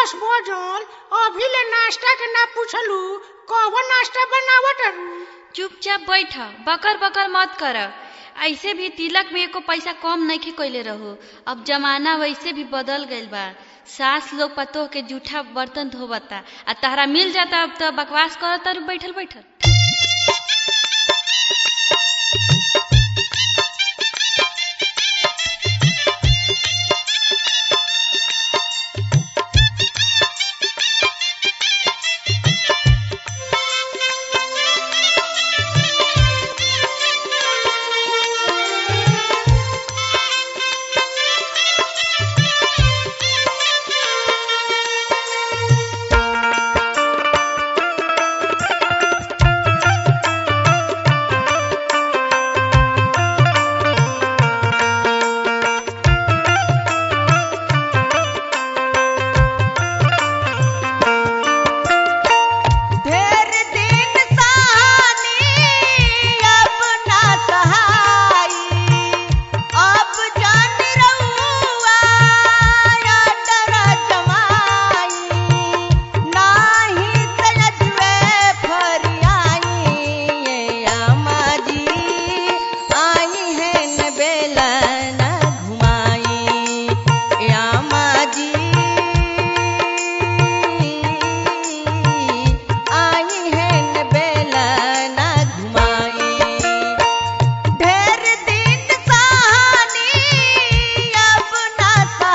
दस बजल अभी ले नाश्ता के ना पूछलू कौन नाश्ता बनावत चुपचाप बैठ बकर बकर मत कर ऐसे भी तिलक में एको पैसा कम नहीं कैले रहो अब जमाना वैसे भी बदल गईल बा सास लोग पतोह के जूठा बर्तन धोबता आ तहरा मिल जाता अब तो बकवास करता बैठल बैठल ढेर दिन सहानी अब ना सहाई अब जान रहुआ या डर जमाई नाही सजवे फरियाई ये आमा जी आई है न बेला न घुमाई ये आमा जी आई है न बेला न घुमाई ढेर दिन सहानी अब ना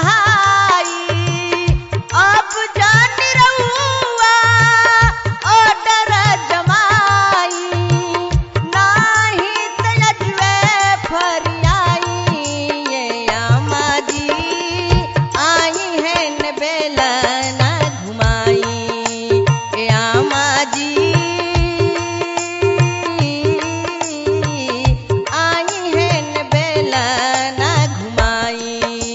सहाई अब जान रहुआ ओ डर जमाई नाही तजवे फरियाई ये आमा जी आई है न बेला न घुमाई ए आमा जी आई है न बेला न घुमाई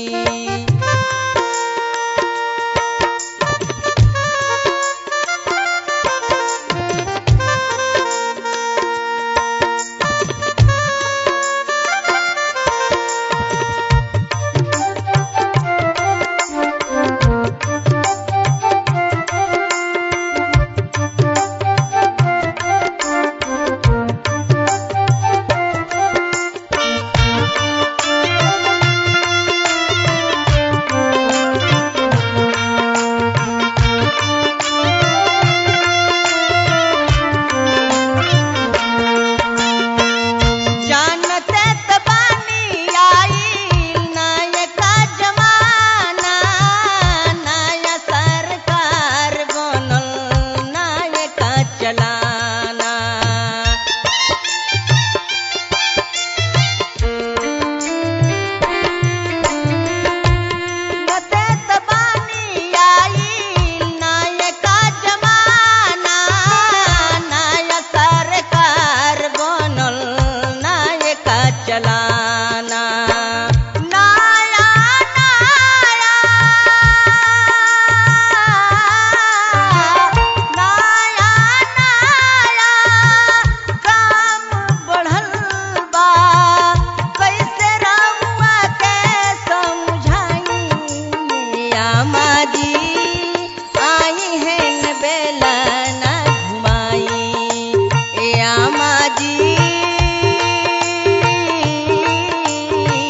जानते त बानी आई नायका जमाना नया सरकार बनल नायका चलाना नते त बानी आई नायका जमाना नया सरकार बनल नायका चलाना नया नया नया नया काम बढ़ल बा कैसे रहुआ के समझाई आमा जी आई है न बेला न घुमाई ए आमा जी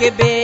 के बे